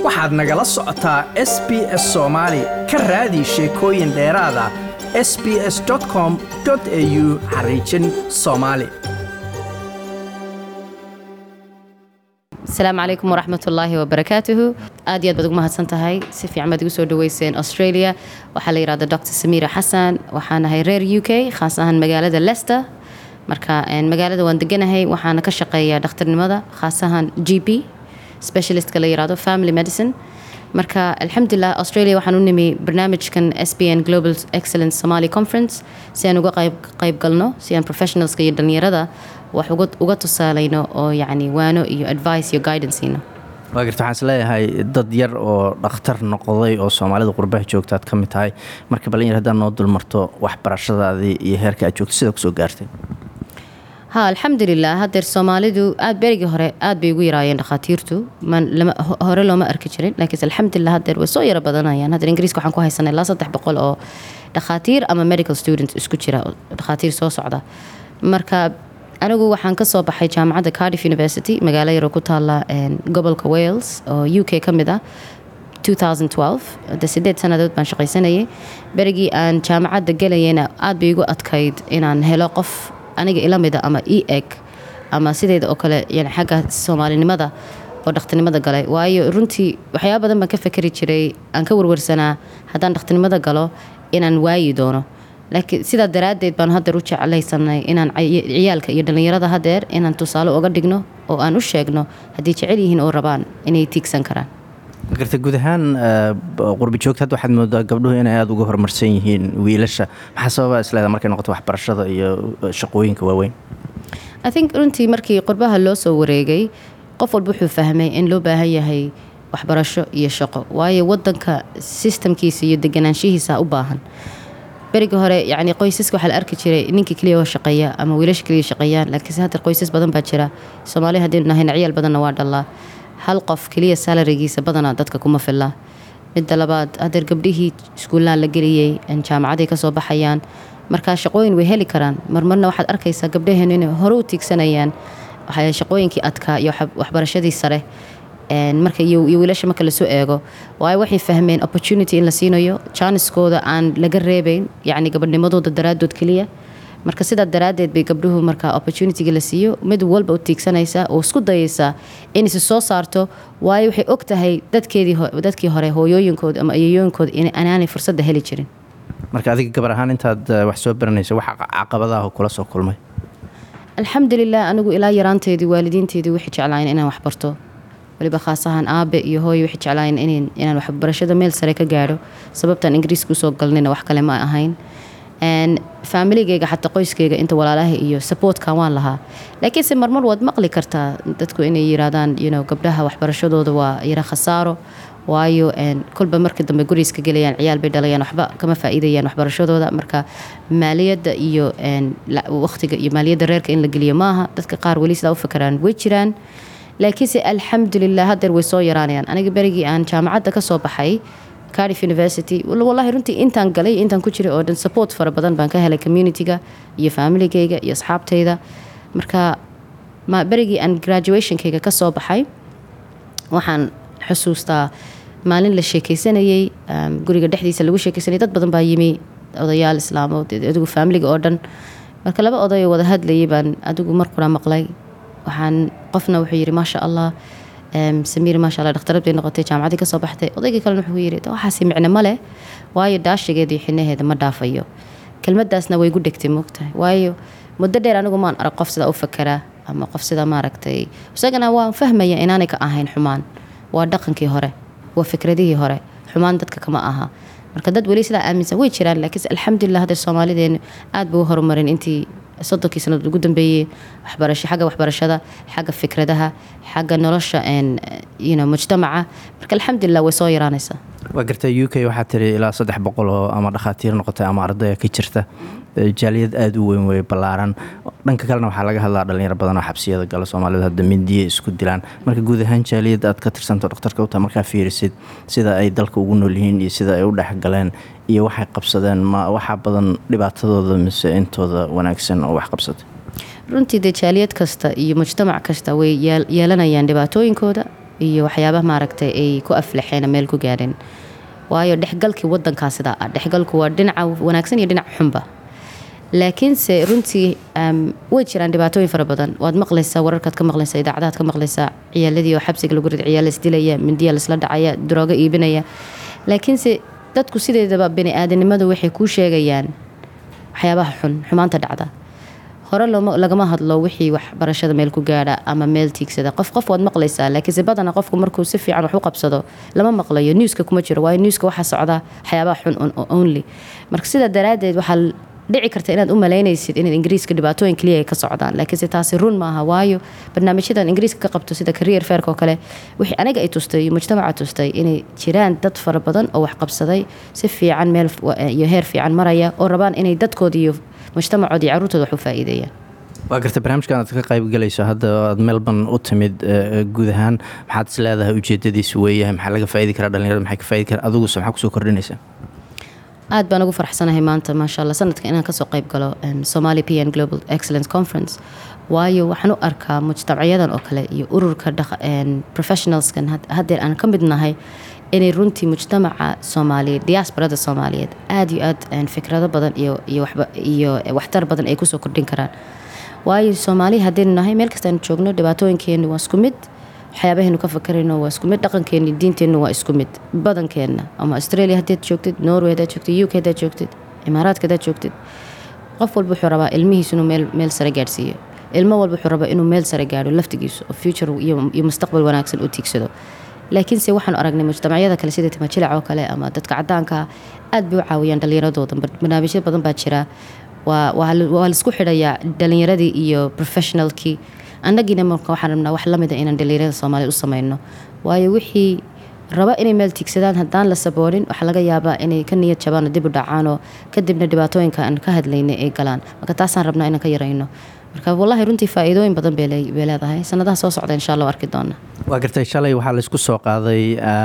waxaad nagala socotaa s b s soomaali ka raadi sheekooyin dheeraada s b s com au xariijin soomaali asalaamu calaykum waraxmat ullaahi wabarakaatuhu aad iyo aad baad ugu mahadsan tahay si fiican baad igu soo dhaweyseen australia waxaa la yidhahda dr samiira xasan waxaan ahay reer u k khaas ahaan magaalada lester marka magaalada waan deganahay waxaana ka shaqeeyaa dhakhtarnimada khaas ahaan g p specialistka la yirahdo family medicine marka alxamdulilah australia waxaan u nimi barnaamijkan s b n global excellence somali conference si aan uga qayb galno si aan professionalska iyo dhalinyarada wax uga tusaalayno oo yacni waano iyo advice iyo guidanceno waa garta waxaan isleeyahay dad yar oo dhakhtar noqday oo soomaalida qurbaha joogta aad ka mid tahay marka balin yar haddaad noo dulmarto waxbarashadaadii iyo heerka aad joogto sida kusoo gaartay ha alxamdulilah haddeer soomaalidu aad berigii hore aad bay ugu yaraayeen dhakhaatiirtu hore looma arki jirin laakiinse alxamdulilah haddeer way soo yaro badanayaan haddeer ingiriiska waxaan ku haysanay ilaa saddex boqol oo dhakhaatiir ama medical student isku jira dhakhaatiir soo socda marka anigu waxaan ka soo baxay jaamacadda cardiff university magaalo yaroo ku taala gobolka wales oo u k ka mid ah de sideed sanadood baan shaqaysanayay berigii aan jaamacadda gelayayna aad bay igu adkayd inaan helo qof aniga ila mida ama e eg ama sideeda oo kale yani xagga soomaalinimada oo dhakhtarnimada galay waayo runtii waxyaaba badan baan ka fakeri jiray aan ka warwarsanaa haddaan dhakhtarnimada galo inaan waayi doono laakiin sidaa daraaddeed baan haddeer u jeclaysanay inaan ciyaalka iyo dhallinyarada haddeer inaan tusaale uga dhigno oo aan u sheegno haddii jecel yihiin oo rabaan inay tiigsan karaan garta guud ahaan qurbi joogta hadda waxaad moodaa gabdhuhu inay aada uga horumarsan yihiin wiilasha maxaa sababa isleeda markay noqoto waxbarashada iyo shaqooyinka waaweyn i think runtii markii qurbaha loo soo wareegay qof walba wuxuu fahmay in loo baahan yahay waxbarasho iyo shaqo waayo wadanka sistamkiisa iyo deganaanshihiisa u baahan berigii hore yani qoysaska waxaa la arki jiray ninkii keliya oo shaqeeya ama wiilasha keliya shaqeeyaan laakiinse haddeer qoysas badan baa jira soomaaliya haddaynu nahayna ciyaal badanna waa dhallaa hal qof keliya salarigiisa badanaa dadka kuma filla midda labaad haddeer gabdhihii iskuullaan la geliyey jaamacaday kasoo baxayaan markaa shaqooyin way heli karaan marmarna waxaad arkaysaa gabdhaheenu inay hore u tiigsanayaan shaqooyinkii adkaa iyo waxbarashadii sare marka iyo wiilasha marka lasoo eego waayo waxay fahmeen opportunity in la siinayo jaaniskooda aan laga reebayn yacni gabadhnimadooda daraadood keliya marka sidaa daraaddeed bay gabdhuhu marka opportunityga la siiyo mid walba u tiigsanaysaa oo isku dayaysaa inaysi soo saarto waayo waxay og tahay dadkii hore hooyooyinkooda ama ayayooyinkooda inaanay fursadda heli jirin marka adiga gabar ahaan intaad wax soo baranaysa wax caqabadaah kula soo kulmay alxamdulilah anigu ilaa yaraanteedii waalidiinteedii waxay jeclaayeen inaan wax barto waliba khaas ahaan aabe iyo hooye waxay jeclaayeen inaan waxbarashada meel sare ka gaadho sababtaan ingiriiska usoo galnayna wax kale ma ahayn faamiligeyga xataa qoyskeyga inta walaalaha iyo supportkan waan lahaa laakiinse marmar waad maqli kartaa dadku inay yiraahdaan gabdhaha waxbarashadooda waa yara khasaaro waayo kolba markii dambe guriiska gelayaan ciyaal bay dhalayaan waxba kama faa'iidayaan waxbarashadooda marka maaliyadda iyo waqtiga iyo maaliyadda reerka in la geliyo maaha dadka qaar weli sidaa u fakaraan way jiraan laakiinse alxamdulilah haddeer way soo yaraanayaan aniga berigii aan jaamacadda ka soo baxay cardiff university wallahi runtii intaan galay intaan ku jiray oo dhan support fara badan baan ka helay communityga iyo familigeyga iyo asxaabtayda marka berigii aan graduationkayga ka soo baxay waxaan xusuustaa maalin la sheekeysanayey guriga dhexdiisa lagu sheekeysanayay dad badan baa yimi odayaal islaamood adigu familiga oo dhan marka laba oday oo wada hadlayay baan adigu markuna maqlay waxaan qofna wuxuu yidhi maasha allah samiir maasha alla dhakhtarad bay noqotay jaamacaddii kasoo baxday odaygii kalena wuxuu yidhi waxaasi micno ma leh waayo daashigeeda iyo xinaheeda ma dhaafayo kelmadaasna way gu dhegtay moogtahay waayo muddo dheer anigu maan arag qof sidaa u fakeraa ama qof sidaa maaragtay isagana waan fahmaya inaanay ka ahayn xumaan waa dhaqankii hore waa fikradihii hore xumaan dadka kama aha marka dad weli sidaa aaminsan way jiraan laakiinse alxamdulilah hadda soomaalideenu aad bay u horumarin intii soddonkii sanadood ugu dambeeyey waxbarasho xagga waxbarashada xagga fikradaha xagga nolosha mujtamaca marka alxamdulilah way soo yaraanaysaa waa garta u k waxaa tiri ilaa saddex boqol oo ama dhakhaatiir noqotay ama ardaya ka jirta jaaliyad aada u weyn wey ballaaran dhanka kalena waxaa laga hadlaa dhalinyaro badan oo xabsiyada gala soomaalida hadda mindiye isku dilaan marka guud ahaan jaaliyadda aad ka tirsanto dhakhtarka u taha markaa fiirisid sida ay dalka ugu nool yihiin iyo sida ay u dhexgaleen iyo waxay qabsadeen ma waxaa badan dhibaatadooda mise intooda wanaagsan oo wax qabsatay runtii dee jaaliyad kasta iyo mujtamac kasta way yeelanayaan dhibaatooyinkooda iyo waxyaabaha maaragtay ay ku aflaxeen meel ku gaadheen waayo dhexgalkii wadankaa sidaa ah dhexgalku waa dhinaca wanaagsan iyo dhinaca xunba laakiinse runtii way jiraan dhibaatooyin fara badan waad maqlaysaa wararkaad ka maqlaysaa idaacadaad ka maqlaysaa ciyaaladii oo xabsiga lagu rid ciyaal isdilaya mindiya laisla dhacaya daroogo iibinaya laakiinse dadku sideedaba bani aadanimadu waxay kuu sheegayaan waxyaabaha xun xumaanta dhacda hore lagama hadlo wixii waxbarashada meel ku gaadha ama meel tiigsada qof qof waad maqlaysaa laakiinse badana qofku markuu si fiican wax u qabsado lama maqlayo newska kuma jiro waayo newska waxaa socda waxyaabaha xun only marka sidaa daraadeed waxaa dhici karta inaad u malaynaysid inaad ingiriiska dhibaatooyin keliya ay ka socdaan laakiinse taasi run maaha waayo barnaamijyadan ingiriiska ka qabto sida career fairk oo kale wixii aniga ay tustay iyo mujtamaca tustay inay jiraan dad fara badan oo wax qabsaday si fiican meel iyo heer fiican maraya oo rabaan inay dadkooda iyo mujtamacoodii caruurtooda wax u faa'iideeyaan waa garta barnaamijkan aad ka qayb galayso hadda aad melbourne u timid guud ahaan maxaad is leedahay ujeedadiisu weeyahay maxaa laga faa'idi karaa dhalinyarada maxay ka faa'idi karaa aduguse maxaa kusoo kordhinaysaa aad baan ugu faraxsanahay maanta maasha allah sanadka inaan kasoo qayb galo somali p n global excellence conference waayo waxaan u arkaa mujtamacyadan oo kale iyo ururka professionalskan haddeer aan ka mid nahay inay runtii mujtamaca soomaaliyeed diasporada soomaaliyeed aada iyo aad fikrado badan iyo waxtar badan ay kusoo kordhin karaan waayo soomaaliya haddaynu nahay meel kastaanu joogno dhibaatooyinkeenu waa isku mid waxyaabahaynu ka fakarayno waa isku mid dhaqankeeni diinteennu waa isku mid badankeenna ama australia haddaad joogtid norway haddaad joogtid u k haddaad joogtid imaaraadka haddaad joogtid qof walba wuxuu rabaa ilmihiisu inuu meel meel sare gaadhsiiyo ilmo walba wuxuu rabaa inuu meel sare gaadho laftigiisu oo future iyo mustaqbal wanaagsan u tiigsado laakiinse waxaanu aragnay mujtamacyada kale sida timajilac oo kale ama dadka cadaanka aad bay u caawiyaan dhallinyaradooda barnaamijyo badan baa jira waa laisku xidhayaa dhalinyaradii iyo professionalkii annagiina marka waxaan rabnaa wax lamida inaan dhalinyarada soomaaliyed u sameyno waayo wixii raba inay meel tiigsadaan haddaan la saboonin waxaa laga yaabaa inay ka niyad jabaan oo dib u dhacaanoo kadibna dhibaatooyinka aan ka hadlaynay ay galaan marka taasaan rabnaa inaan ka yarayno marka wallaahi runtii faa'iidooyin badan bay leedahay sanadaha soo socda insha allah arki doona waa gartay shalay waxaa laysku soo qaaday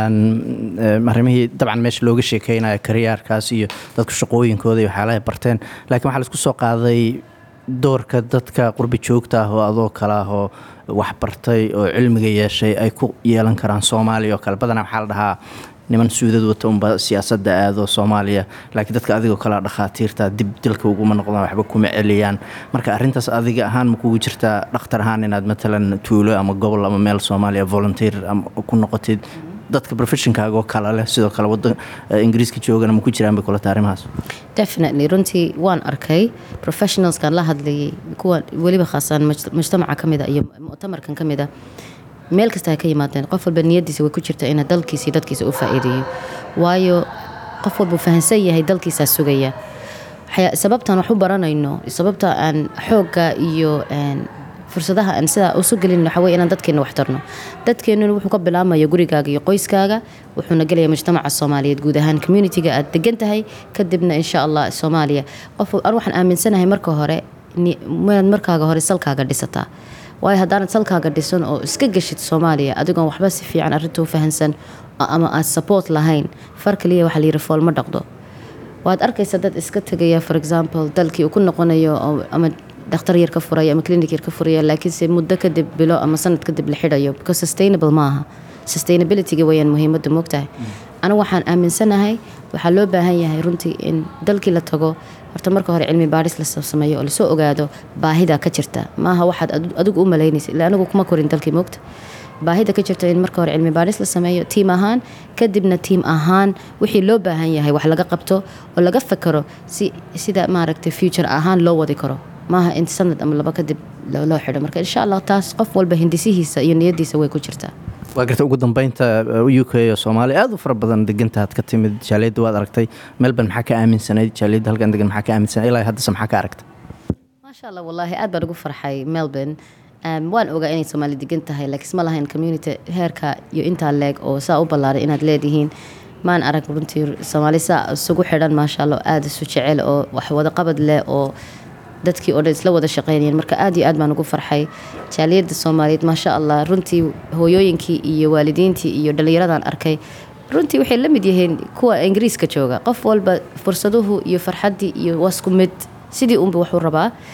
arrimihii dabcan meesha looga sheekeynaya kariyaarkaas iyo dadku shaqooyinkooda iyo waxyaalahay barteen laakiin waxaa laysku soo qaaday doorka dadka qurbi joogta ah oo adoo kale ah oo waxbartay oo cilmiga yeeshay ay ku yeelan karaan soomaaliya oo kale badanaa waxaa la dhahaa niman suudad wata unba siyaasadda aado soomaaliya laakiin dadka adigoo kalea dhakhaatiirta dib dalka uguma noqdaan waxba kuma celiyaan marka arrintaas adiga ahaan ma kugu jirtaa dhakhtar ahaan inaad matalan tuulo ama gobol ama meel soomaaliya volunteer ku noqotid dadka professionkaagoo kale leh sidoo kale wadan ingiriiska joogana ma ku jiraan bay kulata arrimahaas definitely runtii waan arkay professionalskan la hadlayay kuwa weliba khaasaan mujtamaca ka mida iyo muctamarkan ka mida meel kasta ay ka yimaadeen qof walba niyadiisa way ku jirta ina dalkiisa iyo dadkiisa u faa'iideeyo waayo qof walbuu fahansan yahay dalkiisaa sugaya sababtaan wax u baranayno sababta aan xoogga iyo fursadaha aan sidaa usu gelin waxa wey inaan dadkeena wax tarno dadkeenuna wuxuu ka bilaabmaya gurigaaga iyo qoyskaaga wuxuuna gelaya mujtamaca soomaaliyeed guud ahaan communitiga aad degan tahay kadibna insha allah soomaaliya qof an waxaan aaminsanahay marka hore inaad markaaga hore salkaaga dhisataa waayo haddaanad salkaaga dhisan oo iska geshid soomaaliya adigoon waxba si fiican arrinta u fahansan ama aad support lahayn far kaliya waxaa layiri fool ma dhaqdo waad arkaysa dad iska tegaya for example dalkii uu ku noqonayo ama dhakhtar yar ka furaya ama clinic yar ka furaya laakiinse muddo kadib bilo ama sanad kadib la xidhayo because sustainable maaha sustainabilityga wayaan muhiimadda moogtahay anigu waxaan aaminsanahay waxaa loo baahan yahay runtii in dalkii la tago horta marka hore cilmi baadhis la sameeyo oo lasoo ogaado baahida ka jirta maaha waxaad adigu u malaynaysa ila anigu kuma korin dalkii moogta baahida ka jirta in marka hore cilmi baadhis la sameeyo tiim ahaan kadibna tiim ahaan wixii loo baahan yahay wax laga qabto oo laga fakaro si sida maaragtay future ahaan loo wadi karo maaha in sanad ama laba kadib loo xidho marka insha allah taas qof walba hindisihiisa iyo niyadiisa way ku jirtaa waa garta ugu dambeynta u k oo soomaaliya aad u fara badan degantaad ka timid jaaliyadda waad aragtay melbourne maxaa ka aaminsanayd jaaliyadda halkan degan maxaa ka aaminsanay ilaa haddase maxaa ka aragtay maasha allah wallaahi aad baan ugu farxay melbourne waan ogaa inay soomaali degan tahay laakiin ma lahayn community heerka iyo intaa leeg oo saa u ballaaray inaad leedihiin maan arag runtii soomaali saa isugu xidhan maasha allah aada isu jecel oo wax wada qabad leh oo dadkii oo dhan isla wada shaqeynayeen marka aad iyo aad baan ugu farxay jaaliyadda soomaaliyeed maasha allah runtii hooyooyinkii iyo waalidiintii iyo dhallinyaradaan arkay runtii waxay la mid yihiin kuwa ingiriiska jooga qof walba fursaduhu iyo farxaddii iyo waa isku mid sidii unba waxuu rabaa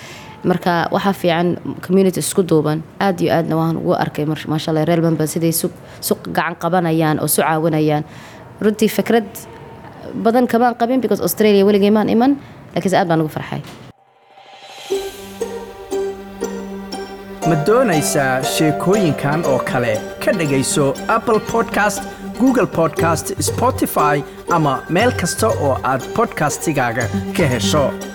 marka waxaa fiican community isku duuban aad iyo aadna waan ugu arkay mar- maasha allah reer melbourne siday su su gacan qabanayaan oo su caawinayaan runtii fikrad badan kamaan qabin because australia weligay maan iman laakiinse aad baan ugu farxay ma doonaysaa sheekooyinkan oo kale ka dhegayso apple podcast google podcast spotify ama meel kasta oo aad podcastigaaga ka hesho